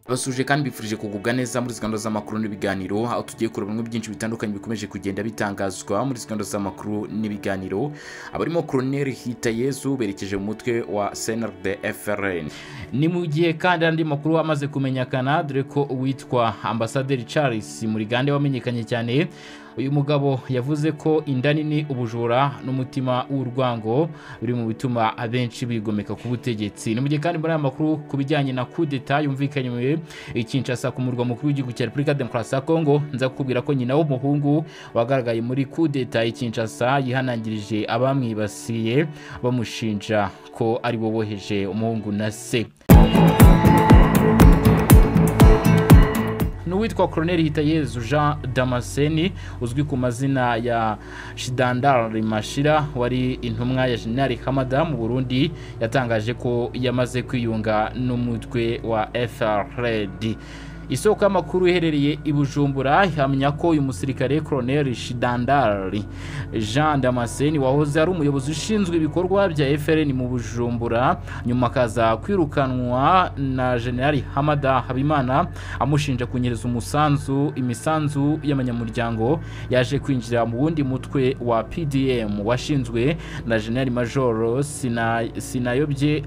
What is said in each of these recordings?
basuje kandi bifurije kugubwa neza muri zigando z'amakuru n'ibiganiro aho tugiye kureba bimwe byinshi bitandukanye bikomeje kugenda bitangazwa muri zigando z'amakuru n'ibiganiro abarimo koroneri hitayezu berekeje mu mutwe wa cnrd frn ni mu gihe kandi hari andi makuru amaze kumenyekana dore ko uwitwa ambasaderi charles murigande wamenyekanye cyane uyu mugabo yavuze ko inda nini ubujura n'umutima w'urwango biri mu bituma abenshi bigomeka ku butegetsi ni mu gihe kandi muri aya makuru ku bijyanye na kudeta yumvikanywe ikinshasa ku murwa mukuru w'igihugu cya repubulika demokarasi ya kongo nza kukubwira ko nyina w'umuhungu wagaragaye muri kudeta ikinshasa yihanangirije abamwibasiye bamushinja ko ari bo boheje umuhungu na se n'uwitwa koroneri hitayezu jean damascene uzwi ku mazina ya shidandari mashira wari intumwa ya jenali hamada mu burundi yatangaje ko yamaze kwiyunga n'umutwe wa frd isoko y'amakuru iherereye i bujumbura ihamya ko uyu musirikare koroneri shidandari jean damascene wahoze ari umuyobozi ushinzwe ibikorwa bya frn mu bujumbura nyuma akaza kwirukanwa na generali hamada habimana amushinja kunyereza umusanzu imisanzu y'abanyamuryango yaje kwinjira mu wundi mutwe wa pdm washinzwe na generali majoro sinayobye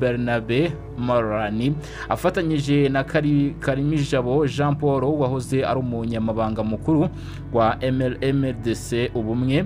bernabe marani afatanyije na karimijabo jean paul wahoze ari umunyamabanga mukuru wa mrdc ubumwe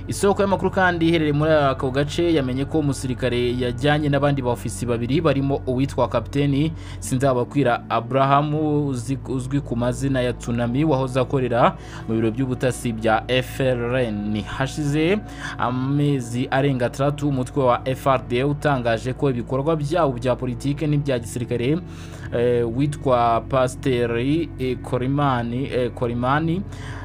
isoko y'amakuru kandi iherereye muri ako gace yamenye ko umusirikare yajyanye n'abandi baofisi babiri barimo uwitwa kapiteni sinzabakwira aburahamu uzwi ku mazina ya tsunami wahoze akorera mu biro by'ubutasi bya frn hashize amezi arenga atandatu umutwe wa frd utangaje ko ibikorwa byabo bya politiki n'ibya gisirikare witwa pasiteri korimani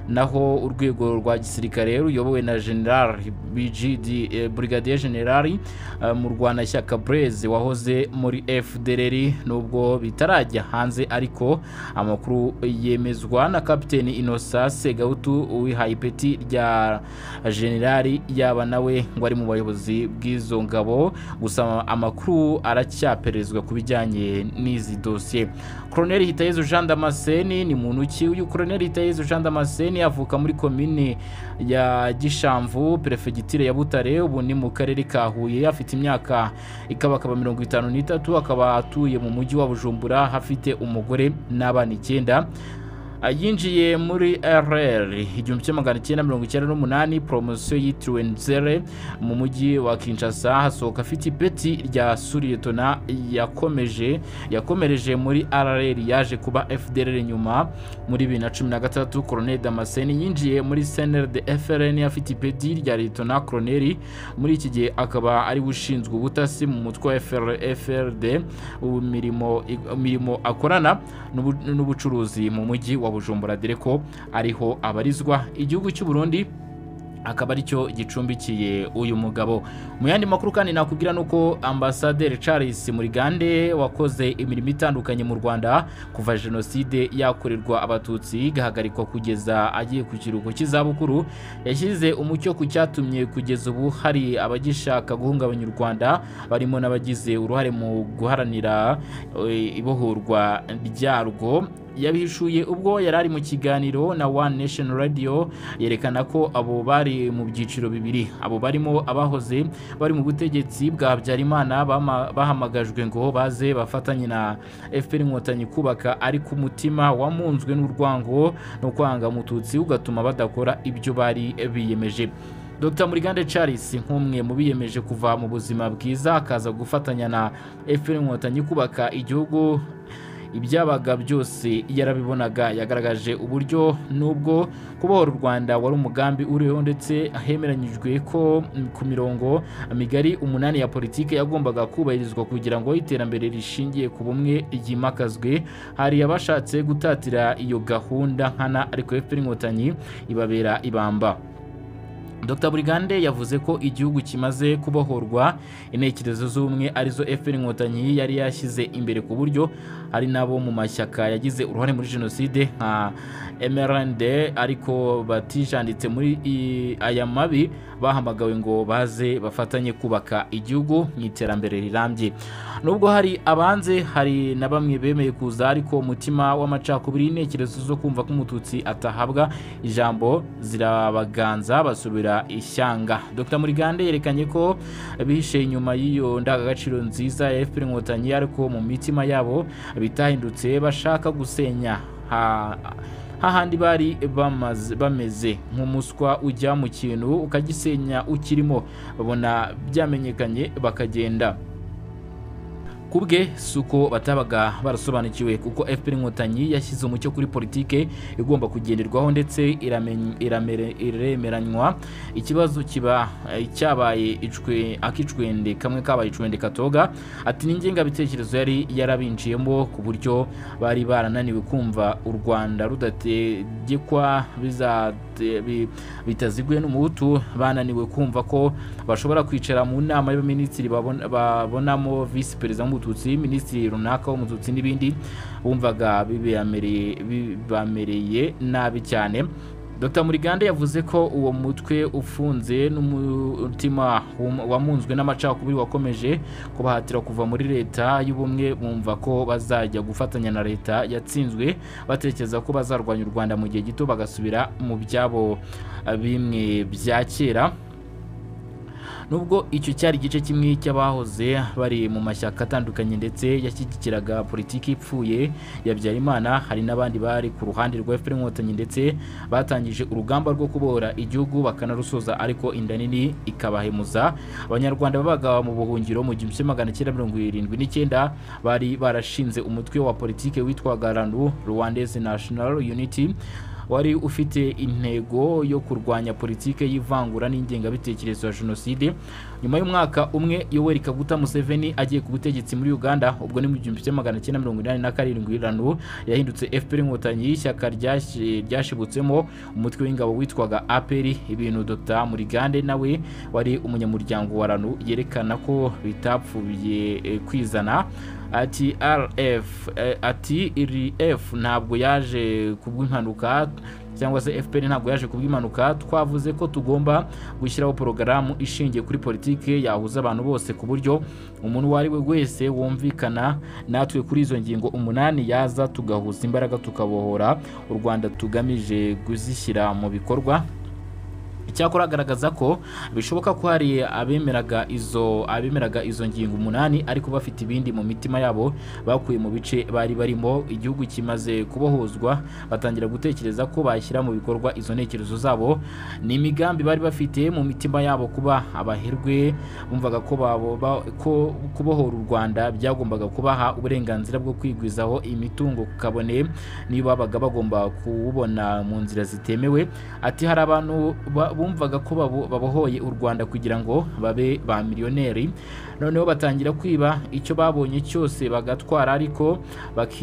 naho urwego rwa gisirikare ruyobowe na generali bgd brigadier generali mu rwanashyaka bureze wahoze muri fdr nubwo bitarajya hanze ariko amakuru yemezwa na kapiteni inosa segautu wihaye ipeti rya generali yaba nawe ngo ari mu bayobozi bw'izo ngabo gusa amakuru aracyaperezwa ku bijyanye n'izi dosiye koroneri hitayezu jean damascene ni muntu ki uyu koroneri hitayezu jean damascene avuka muri komini ya gishamvu perefegitire ya butare ubu ni mu karere ka huye afite imyaka ikabakaba mirongo itanu n'itatu akaba atuye mu mujyi wa bujumbura afite umugore n'abana icyenda yinjiye muri rr igihumbi kimwe magana cyenda mirongo icyenda n'umunani poromosiyo yitiriwe nzere mu mujyi wa kinshasa hasohoka afite ipeti rya suriyetona yakomeje yakomereje muri rr yaje kuba fdr nyuma muri bibiri na cumi na gatandatu koroneri damascene yinjiye muri cnrd frn afite ipeti rya liyetona koroneri muri iki gihe akaba ari we ushinzwe ubutasi mu mutwe wa frd imirimo akorana n'ubucuruzi mu mujyi wa wa bujumbura dore ko ariho abarizwa igihugu cy'u burundi akaba aricyo gicumbikiye uyu mugabo mu yandi makuru kandi nakubwira ni uko ambasaderi charles murigande wakoze imirimo itandukanye mu rwanda kuva jenoside yakorerwa abatutsi igahagarikwa kugeza agiye ku kiruhuko cy'izabukuru yashyize umucyo ku cyatumye kugeza ubu hari abagishaka guhungabanya u rwanda barimo n'abagize uruhare mu guharanira ibohorwa ryarwo yabihishuye ubwo yari ari mu kiganiro na one nation radio yerekana ko abo bari mu byiciro bibiri abo barimo abahoze bari mu butegetsi bwa habyarimana bahamagajwe ngo baze bafatanye na fpr inkotanyi kubaka ariko umutima wamunzwe n'urwango no kwanga mututsi ugatuma badakora ibyo bari biyemeje dr murigande charles nk'umwe mu biyemeje kuva mu buzima bwiza akaza gufatanya na fpr inkotanyi kubaka igihugu ibyabaga byose yarabibonaga yagaragaje uburyo nubwo kubohora u rwanda wari umugambi uriho ndetse hemeranyijwe ko ku mirongo migari umunani ya politiki yagombaga kubahirizwa kugira ngo iterambere rishingiye ku bumwe ryimakazwe hari abashatse gutatira iyo gahunda nkana ariko fpr inkotanyi ibabera ibamba Dr Burigande yavuze ko igihugu kimaze kubohorwa intekerezo z'ubumwe arizo FPR Inkotanyi yari yashyize imbere ku buryo hari n'abo mu mashyaka yagize uruhare muri jenoside nka MRND ariko batijanditse muri i- aya mabi bahamagawe ngo baze bafatanye kubaka igihugu mu iterambere rirambye nubwo hari abanze hari na bamwe bemeye kuza ariko umutima w'amacakubiri intekerezo zo kumva ko umututsi atahabwa ijambo zirabaganza basubira ishyanga dr murigande yerekanye ko bihishe inyuma y'iyo ndangagaciro nziza ya fpr inkotanyi ariko mu mitima yabo bitahindutse bashaka gusenya ha hahandi bari bamaze- bameze nk'umuswa ujya mu kintu ukagisenya ukirimo babona byamenyekanye bakagenda ku bwe si uko batabaga barasobanukiwe kuko fpr inkotanyi yashyize umucyo kuri politike igomba kugenderwaho ndetse iramenye- iramere- iremeranywa ikibazo kiba eh, cyabaye icwe- akicwende kamwe kabaye icwende katoga ati n'ingengabitekerezo yari yarabinjiyemo ku buryo bari barananiwe kumva u rwanda rudategekwa bizate- bi- bitaziguye n'umuhutu bananiwe kumva ko bashobora kwicara mu nama y'abaminisitiri babon- babonamo visi perezida w'umututsi minisitiri runaka w'umututsi n'ibindi bumvaga bibamereye- bibamereye nabi cyane Dr Murigande yavuze ko uwo mutwe ufunze n'umutima wum- wamunzwe n'amacakubiri wakomeje kubahatira kuva muri leta y'ubumwe bumva ko bazajya gufatanya na leta yatsinzwe batekereza ko bazarwanya u Rwanda mu gihe gito bagasubira mu byabo eh, bimwe bya kera nubwo icyo cyari igice kimwe cy'abahoze bari mu mashyaka atandukanye ndetse yashyigikiraga politiki ipfuye ya Habyarimana hari n'abandi bari ku ruhande rwa FPR Inkotanyi ndetse batangije urugamba rwo kubohora igihugu bakanarusoza ariko inda nini ikabahemuza abanyarwanda babaga mu buhungiro mu gihumbi kimwe magana cyenda mirongo irindwi n'icyenda bari barashinze umutwe wa politiki witwaga RANU Rwandese National Unity wari ufite intego yo kurwanya politike y'ivangura n'ingengabitekerezo ya jenoside nyuma y'umwaka umwe yoweri kaguta museveni agiye ku butegetsi muri uganda ubwo ni mu gihumbi kimwe magana cyenda mirongo inani na karindwi ranu yahindutse fpr inkotanyi y'ishyaka ryashi- ryashibutsemo umutwe w'ingabo witwaga apr ibintu dr murigande nawe wari umunyamuryango wa ranu yerekana ko bitapfuye eh, kwizana ati rf eh, ati rf ntabwo yaje kubw'impanuka cyangwa se fpr ntabwo yaje kubw'impanuka twavuze ko tugomba gushyiraho porogaramu ishingiye kuri politike yahuza abantu bose ku buryo umuntu uwo ari we wese wumvikana natwe kuri izo ngingo umunani yaza tugahuza imbaraga tukabohora u rwanda tugamije kuzishyira mu bikorwa icyakora agaragaza ko bishoboka ko hari abemeraga izo abemeraga izo ngingo umunani ariko bafite ibindi mu mitima yabo bakuye mu bice bari barimo igihugu kimaze kubohozwa batangira gutekereza ko bashyira mu bikorwa izo ntekerezo zabo ni imigambi bari bafite mu mitima yabo kuba abaherwe bumvaga ko babo ba- ko kubohora u Rwanda byagombaga kubaha uburenganzira bwo kwigwizaho imitungo ku kabone niyo babaga bagomba kuwubona mu nzira zitemewe ati hari abantu ba- bumvaga ko babo- babohoye u Rwanda kugira ngo babe ba miliyoneri noneho batangira kwiba icyo babonye cyose bagatwara ariko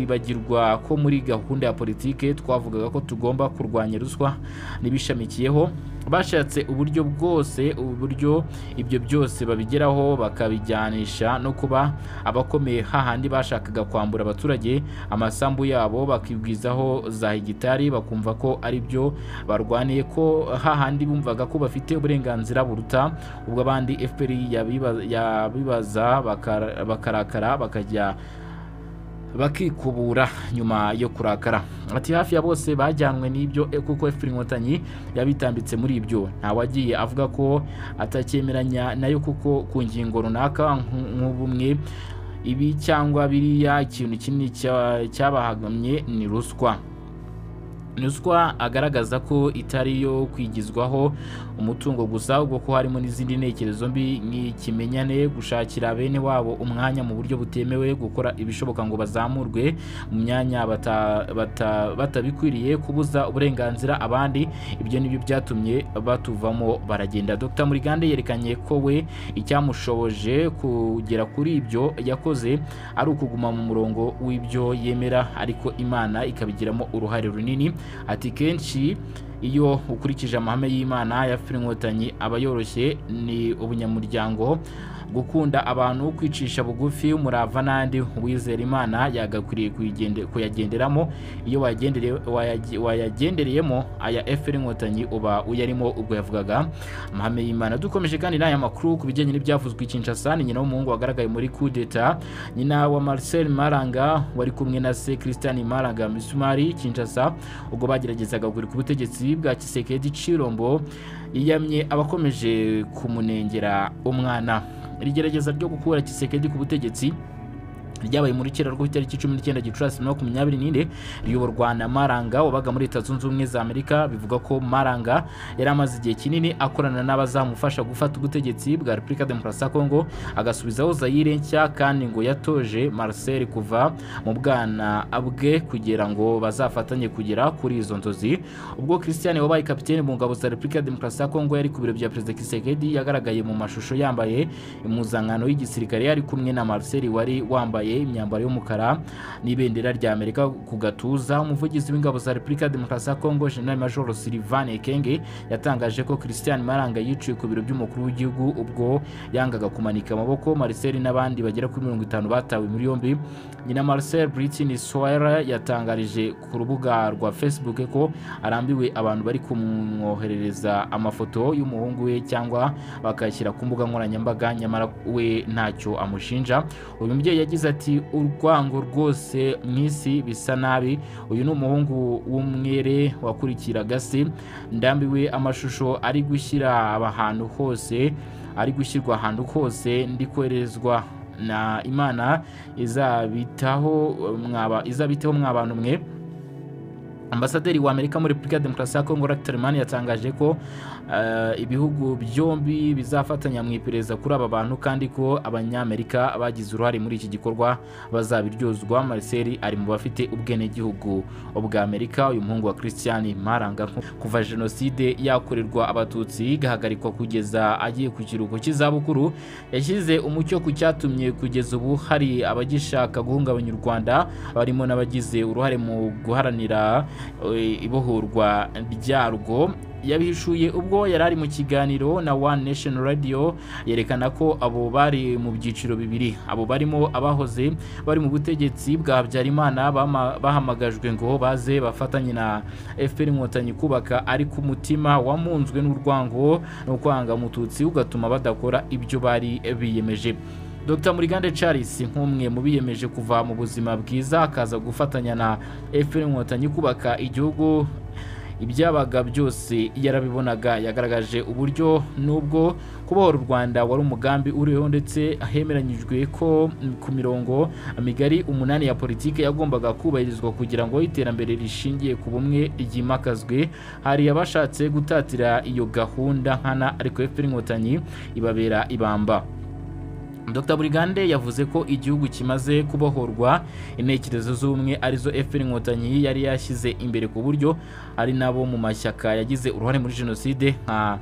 bakibagirwa ko muri gahunda ya politike twavugaga ko tugomba kurwanya ruswa n'ibishamikiyeho bashatse uburyo bwose uburyo ibyo byose babigeraho bakabijyanisha no kuba abakomeye hahandi bashakaga kwambura abaturage amasambu yabo bakibwizaho za hegitari bakumva ko ari byo barwaniye ko hahandi bumvaga ko bafite uburenganzira buruta ubwo abandi FPR yabiba- yabibaza bakara- bakarakara bakajya bakikubura nyuma yo kurakara ati hafi ya bose bajyanwe n'ibyo eh, kuko FPR inkotanyi yabitambitse muri ibyo nta wagiye avuga ko atacyemeranya nayo kuko ku ngingo runaka nk- nk'ubumwe ibi cyangwa biriya ikintu kinini cya- cyabahagamye ni ruswa ruswa agaragaza ko itari yo kwigizwaho umutungo gusa ubwo ko harimo n'izindi ntekerezo mbi nk'ikimenyane gushakira bene wabo umwanya mu buryo butemewe gukora ibishoboka ngo bazamurwe mu myanya bata- bata- batabikwiriye kubuza uburenganzira abandi ibyo nibyo byatumye batuvamo baragenda dr murigande yerekanye ko we icyamushoboje kugera kuri ibyo yakoze ari ukuguma mu murongo w'ibyo yemera ariko imana ikabigiramo uruhare runini ati kenshi iyo ukurikije amahame y'imana ya inkotanyi aba yoroshye ni ubunyamuryango gukunda abantu kwicisha bugufi umurava n'andi wizera imana yagakwiriye kuyigende- kuyagenderamo iyo wayagendere- wayage- wayagendereyemo aya fpr inkotanyi uba uyarimo ubwo yavugaga amahame y'imana dukomeje kandi n'aya makuru ku bijyanye n'ibyavuzwe i kinshasa ni nyina w'umuhungu wagaragaye muri kudeta nyina wa marcel maranga wari kumwe na se christian maranga misumari kinshasa ubwo bageragezaga kugura ku butegetsi bwa kisekedi cirombo yiyamye abakomeje kumunengera umwana iri gerageza ryo gukura kisekedi ku butegetsi ryabaye muri kera rwo ku itariki cumi n'icyenda gicurasi bibiri na makumyabiri n'ine riyoborwa na maranga wabaga muri leta zunze ubumwe za amerika bivuga ko maranga yari amaze igihe kinini akorana n'abazamufasha gufata ubutegetsi bwa repubulika demokarasi ya kongo agasubizaho zayire nshya kandi ngo yatoje marcel kuva mu bwana bwe kugira ngo bazafatanye kugera kuri izo nzozi ubwo christian wabaye kapitene mu ngabo za repubulika demokarasi ya kongo yari ku biro bya perezida kisekedi yagaragaye mu mashusho yambaye impuzankano y'igisirikare yari kumwe na marcel wari wambaye imyambaro y'umukara n'ibendera rya amerika ku gatuza umuvugizi w'ingabo za repubulika demokarasi ya kongo general major sylvain ekenge yatangaje ko christian maranga yiciwe ku biro by'umukuru w'igihugu ubwo yangaga kumanika amaboko marcel n'abandi bagera kuri mirongo itanu batawe muri yombi nyina marcel britin soire yatangarije ku rubuga rwa facebook ko arambiwe abantu bari kumwoherereza amafoto y'umuhungu we cyangwa bakayashyira ku mbuga nkoranyambaga nyamara we ntacyo amushinja uyu mubyeyi yagize ati urwango rwose mu isi bisa nabi uyu ni umuhungu w'umwere wakurikiraga se ndambiwe amashusho ari gushyira ahantu hose ari gushyirwa ahantu hose ndi koherezwa na imana izabitaho mwaba izabitaho mwa bantu mwe ambasaderi wa amerika muri repubulika ya demokarasi ya kongo rakiterimani yatangaje ko eh, ibihugu byombi bizafatanya mu iperereza kuri aba bantu kandi ko abanyamerika bagize uruhare muri iki gikorwa bazabiryozwa marcel ari mu bafite ubwenegihugu bwa amerika uyu muhungu wa christian maranga kuva jenoside yakorerwa abatutsi igahagarikwa kugeza agiye ku kiruhuko cy'izabukuru yashyize umucyo ku cyatumye kugeza ubu hari abagishaka guhungabanya u rwanda barimo n'abagize uruhare mu guharanira eh, ibohorwa ryarwo yabihishuye ubwo yari ari mu kiganiro na One Nation Radio yerekana ko abo bari mu byiciro bibiri abo barimo abahoze bari mu butegetsi bwa Habyarimana bama- bahamagajwe ngo baze bafatanye na FPR inkotanyi kubaka ariko umutima wamunzwe n'urwango no kwanga umututsi ugatuma badakora ibyo bari biyemeje Dr Murigande Charles nk'umwe mu biyemeje kuva mu buzima bwiza akaza gufatanya na FPR Inkotanyi kubaka igihugu ibyabaga byose yarabibonaga yagaragaje uburyo nubwo kubohora u Rwanda wari umugambi uriho ndetse hemeranyijwe ko ku mirongo migari umunani ya politiki yagombaga kubahirizwa kugira ngo iterambere rishingiye ku bumwe ryimakazwe hari abashatse gutatira iyo gahunda nkana ariko FPR Inkotanyi ibabera ibamba Dr Burigande yavuze ko igihugu kimaze kubohorwa intekerezo z'ubumwe arizo FPR Inkotanyi yari yashyize imbere ku buryo ari nabo mu mashyaka yagize uruhare muri jenoside nka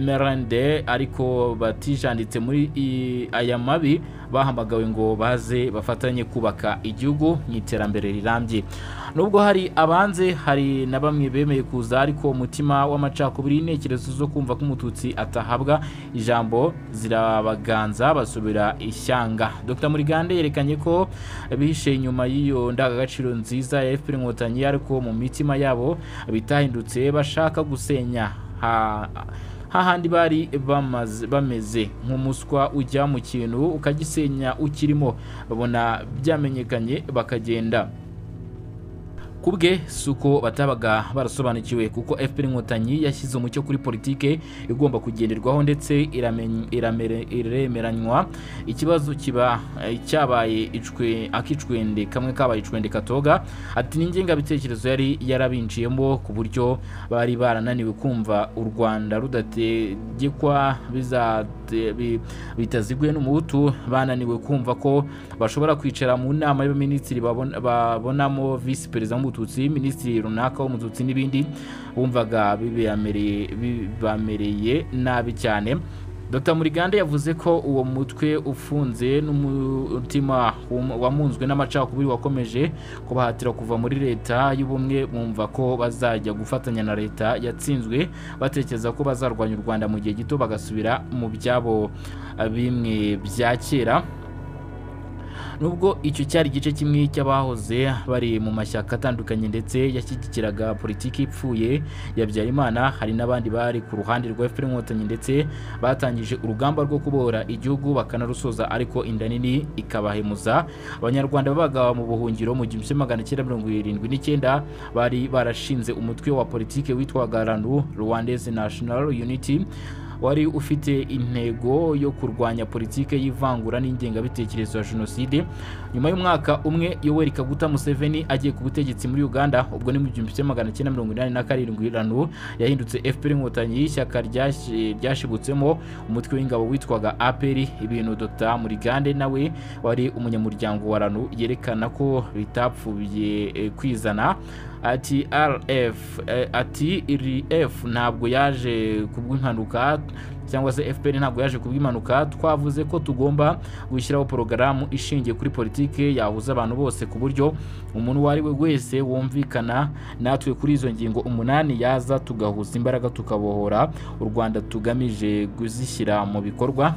MRND ariko batijanditse muri i- aya mabi bahamagawe ngo baze bafatanye kubaka igihugu mu iterambere rirambye nubwo hari abanze hari na bamwe bemeye kuza ariko umutima w'amacakubiri intekerezo zo kumva ko umututsi atahabwa ijambo zirabaganza basubira ishyanga dr murigande yerekanye ko bihishe inyuma y'iyo ndangagaciro nziza ya fpr inkotanyi ariko mu mitima yabo bitahindutse bashaka gusenya ha hahandi bari bamaze- bameze nk'umuswa ujya mu kintu ukagisenya ukirimo babona byamenyekanye bakagenda ku bwe si uko batabaga barasobanukiwe kuko fpr inkotanyi yashyize umucyo kuri politike igomba kugenderwaho ndetse iramenye- iramere- iremeranywa ikibazo kiba eh, cyabaye icwe- akicwende kamwe kabaye icwende katoga ati n'ingengabitekerezo yari yarabinciyemo ku buryo bari barananiwe kumva u rwanda rudategekwa bizate- bi- bitaziguye n'umuhutu bananiwe kumva ko bashobora kwicara mu nama y'abaminisitiri babon- babonamo visi perezida w'umututsi minisitiri runaka w'umututsi n'ibindi bumvaga bibamereye nabi cyane dr murigande yavuze ko uwo mutwe ufunze n'umutima wum- wamunzwe n'amacakubiri wakomeje kubahatira kuva muri leta y'ubumwe bumva ko bazajya gufatanya na leta yatsinzwe batekereza ko bazarwanya u rwanda mu gihe gito bagasubira mu byabo eh, bimwe bya kera nubwo icyo cyari igice kimwe cy'abahoze bari mu mashyaka atandukanye ndetse yashyigikiraga politiki ipfuye ya Habyarimana hari n'abandi bari ku ruhande rwa FPR inkotanyi ndetse batangije urugamba rwo kubora igihugu bakanarusoza ariko inda nini ikabahemuza abanyarwanda babaga mu buhungiro mu gihumbi kimwe magana cyenda mirongo irindwi n'icyenda bari barashinze umutwe wa politiki witwaga RANU Rwandese National Unity wari ufite intego yo kurwanya politike y'ivangura n'ingengabitekerezo ya jenoside nyuma y'umwaka umwe yoweri kaguta museveni agiye ku butegetsi muri uganda ubwo ni mu gihumbi kimwe magana cyenda mirongo inani na karindwi ranu yahindutse fpr inkotanyi y'ishyaka ryashi- ryashibutsemo umutwe w'ingabo witwaga apr ibintu dr murigande nawe wari umunyamuryango wa ranu yerekana ko bitapfuye eh, kwizana ati rf eh, ati rf ntabwo yaje kubw'impanuka cyangwa se fpr ntabwo yaje kubw'impanuka twavuze ko tugomba gushyiraho porogaramu ishingiye kuri politike yahuza abantu bose ku buryo umuntu uwo ari we wese wumvikana natwe kuri izo ngingo umunani yaza tugahuza imbaraga tukabohora u rwanda tugamije kuzishyira mu bikorwa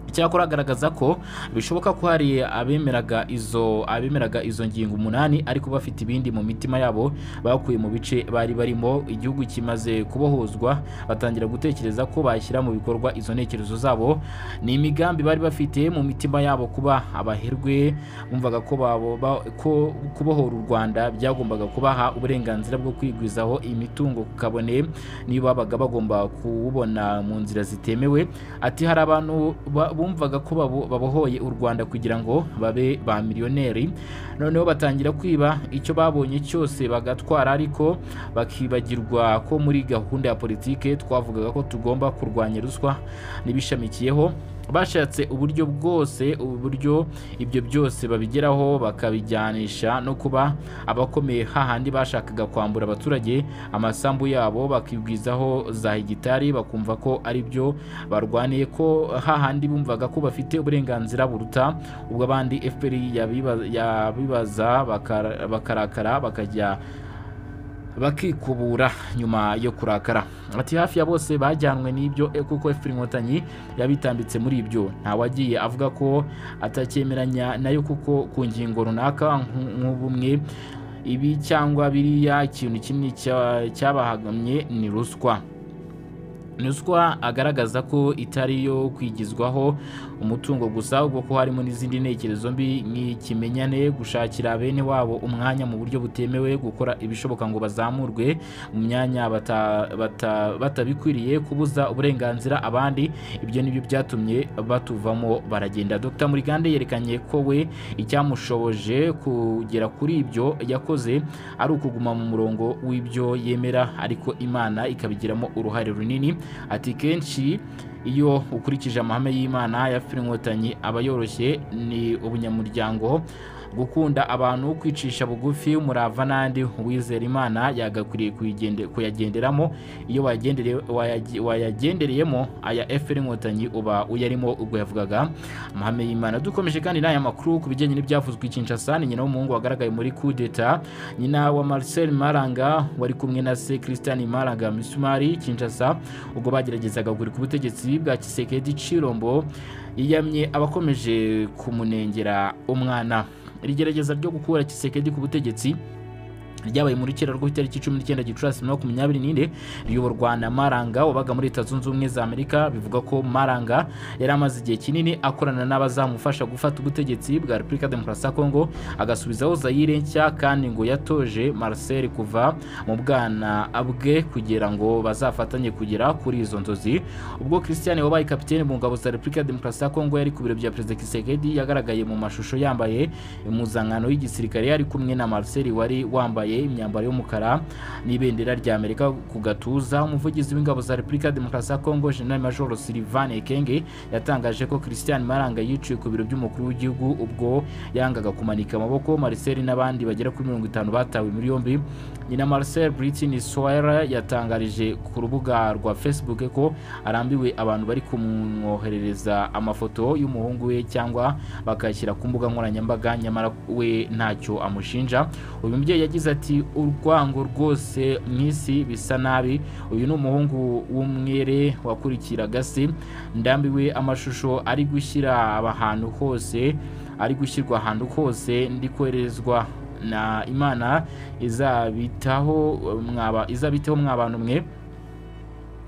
icyakora agaragaza ko bishoboka ko hari abemeraga izo abemeraga izo ngingo umunani ariko bafite ibindi mu mitima yabo bakuye mu bice bari barimo igihugu kimaze kubohozwa batangira gutekereza ko bashyira mu bikorwa izo ntekerezo zabo ni imigambi bari bafite mu mitima yabo kuba abaherwe bumvaga ko babo ba- ko kubohora u Rwanda byagombaga kubaha uburenganzira bwo kwigwizaho imitungo ku kabone niyo babaga bagomba kuwubona mu nzira zitemewe ati hari abantu ba- bumvaga ko babo- babohoye u Rwanda kugira ngo babe ba miliyoneri noneho batangira kwiba icyo babonye cyose bagatwara ariko bakibagirwa ko muri gahunda ya politike twavugaga ko tugomba kurwanya ruswa n'ibishamikiyeho bashatse uburyo bwose uburyo ibyo byose babigeraho bakabijyanisha no kuba abakomeye hahandi bashakaga kwambura abaturage amasambu yabo bakigwizaho za hegitari bakumva ko ari byo barwaniye ko hahandi bumvaga ko bafite uburenganzira buruta ubwo abandi fpr yabiba- yabibaza bakara- bakarakara bakajya bakikubura nyuma yo kurakara ati hafi ya bose bajyanwe n'ibyo eh, kuko FPR inkotanyi yabitambitse muri ibyo nta wagiye avuga ko atacyemeranya nayo kuko ku ngingo runaka nk- nk'ubumwe ibi cyangwa biriya ikintu kimwe cya- cyabahagamye ni ruswa ruswa agaragaza ko itari iyo kwigizwaho umutungo gusa ubwo ko harimo n'izindi ntekerezo mbi nk'ikimenyane gushakira bene wabo umwanya mu buryo butemewe gukora ibishoboka ngo bazamurwe mu myanya bata- bata- batabikwiriye kubuza uburenganzira abandi ibyo nibyo byatumye batuvamo baragenda dr murigande yerekanye ko we icyamushoboje kugera kuri ibyo yakoze ari ukuguma mu murongo w'ibyo yemera ariko imana ikabigiramo uruhare runini ati kenshi iyo ukurikije amahame y'imana ya FPR inkotanyi aba yoroshye ni ubunyamuryango gukunda abantu kwicisha bugufi umurava n'andi uwizera imana yagakwiriye kuyigende- kuyagenderamo iyo wayagendere- wayage- wayagendereyemo aya FPR inkotanyi uba uyarimo ubwo yavugaga amahame y'imana dukomeje kandi n'aya makuru ku bijyanye n'ibyavuzwe i Kinshasa ni nyina w'umuhungu wagaragaye muri coup d'etat nyina wa Marcel Maranga wari kumwe na se Christian Maranga Misumari Kinshasa ubwo bageragezaga kugura ku butegetsi bwa Kisekedi Chirombo yiyamye abakomeje kumunengera umwana iri gerageza ryo gukura Kisekedi ku butegetsi ryabaye muri kera rwo ku itariki cumi n'icyenda gicurasi bibiri na makumyabiri n'ine riyoborwa na maranga wabaga muri leta zunze ubumwe za amerika bivuga ko maranga yari amaze igihe kinini akorana n'abazamufasha gufata ubutegetsi bwa repubulika demokarasi ya kongo agasubizaho zayire nshya kandi ngo yatoje marcel kuva mu bwana bwe kugira ngo bazafatanye kugera kuri izo nzozi ubwo christian wabaye kapitene mu ngabo za repubulika demokarasi ya kongo yari ku biro bya perezida kisekedi yagaragaye mu mashusho yambaye impuzankano y'igisirikare yari kumwe na marcel wari wambaye yambaye imyambaro y'umukara n'ibendera rya amerika ku gatuza umuvugizi w'ingabo za repubulika ya demokarasi ya kongo jenerali majoro sylvain ekenge yatangaje ko christian maranga yiciwe ku biro by'umukuru w'igihugu ubwo yangaga kumanika amaboko marcel n'abandi bagera kuri mirongo itanu batawe muri yombi nyina marcel britin soira yatangarije ku rubuga rwa facebook ko arambiwe abantu bari kumwoherereza amafoto y'umuhungu we cyangwa bakayashyira ku mbuga nkoranyambaga nyamara we ntacyo amushinja uyu mubyeyi yagize ati urwango rwose mu isi bisa nabi uyu ni umuhungu w'umwere wakurikiraga se ndambiwe amashusho ari gushyira ahantu hose ari gushyirwa ahantu hose ndi koherezwa na imana izabitaho mwaba izabitaho mwabantu mwe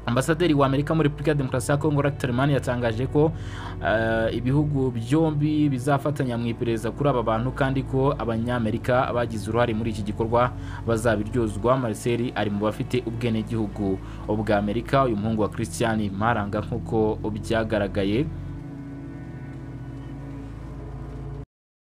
ambasaderi wa amerika muri repubulika ya demokarasi ya kongo racterman yatangaje ko eh, ibihugu byombi bizafatanya mu iperereza kuri aba bantu kandi ko abanyamerika bagize uruhare muri iki gikorwa bazabiryozwa marcel ari mu bafite ubwenegihugu bwa amerika uyu muhungu wa christian maranga nk'uko byagaragaye